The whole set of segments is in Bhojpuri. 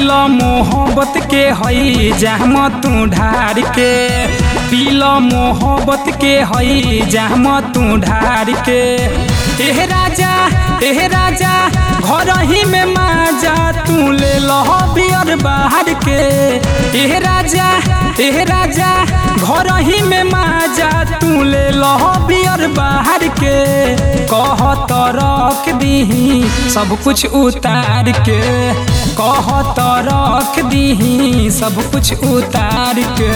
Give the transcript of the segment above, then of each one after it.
पील मोहब्बत के हई जाम तू ढार के पील मोहब्बत के हई जाम तू ढार के एह राजा एह राजा घर ही में माजा तू ले लह बियर बाहर के एह राजा एह राजा घर ही में माजा तू ले लह बियर बाहर के कह तो रख दीही सब कुछ उतार के कह तो रख दीही सब कुछ उतार के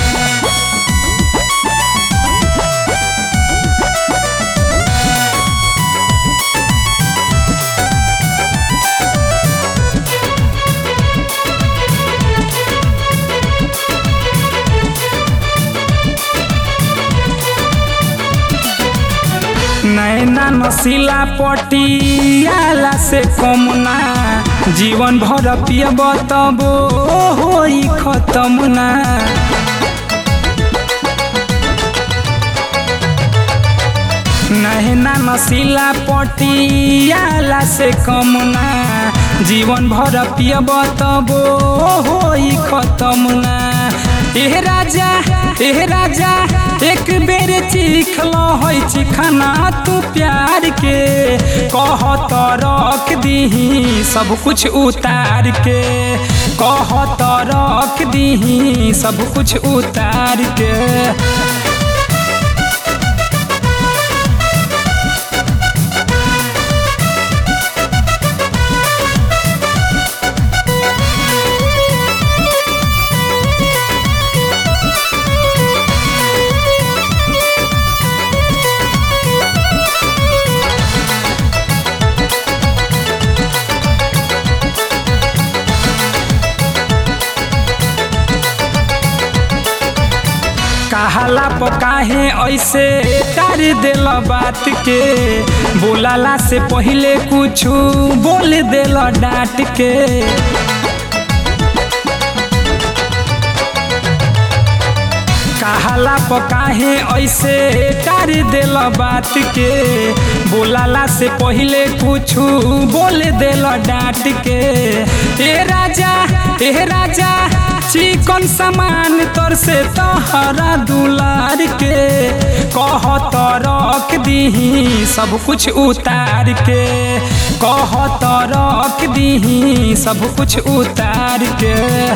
नैना नसीला पटियाला से कमुना जीवन भर पियब तब होई खत्म ना नैना नसीला पटियाला से कमुना जीवन भर पियब तब होई खत्म ना एह राजा एह राजा एक बेर चीख लहै चिखना तू प्यार के कह तो रख दीही सब कुछ उतार के कह तो रख दीही सब कुछ उतार के कहाला पकाहे ऐसे टार दिल बात के बोलाला से पहले कुछ बोल दिल डांट के कहाला पकाहे ऐसे टार दिल बात के बोलाला से पहले कुछ बोल दिल डांट के ए राजा ए राजा चिकन सामान तोर से तहरा दुलार के कह तो रख दीही सब कुछ उतार के कह तो रख दीही सब कुछ उतार के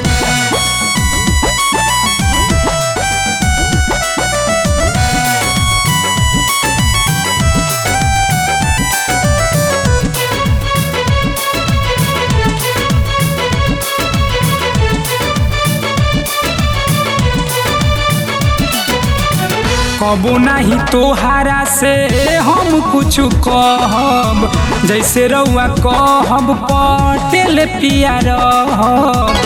कबो नहीं तोहारा से हम कुछ कहब जैसे रउआ कहब पटेल पिया रहब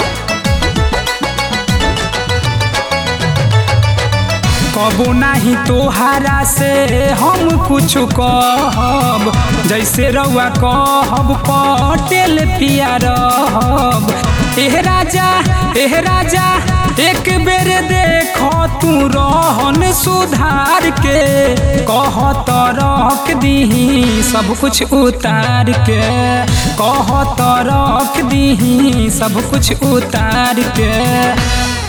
कबो नहीं तोहारा से हम कुछ कहब जैसे रउआ कहब पटेल पिया रहब एह राजा एह राजा एक बेर देख तू रहन सुधार के कह तो रख दीही सब कुछ उतार के कह तो रख दीही सब कुछ उतार के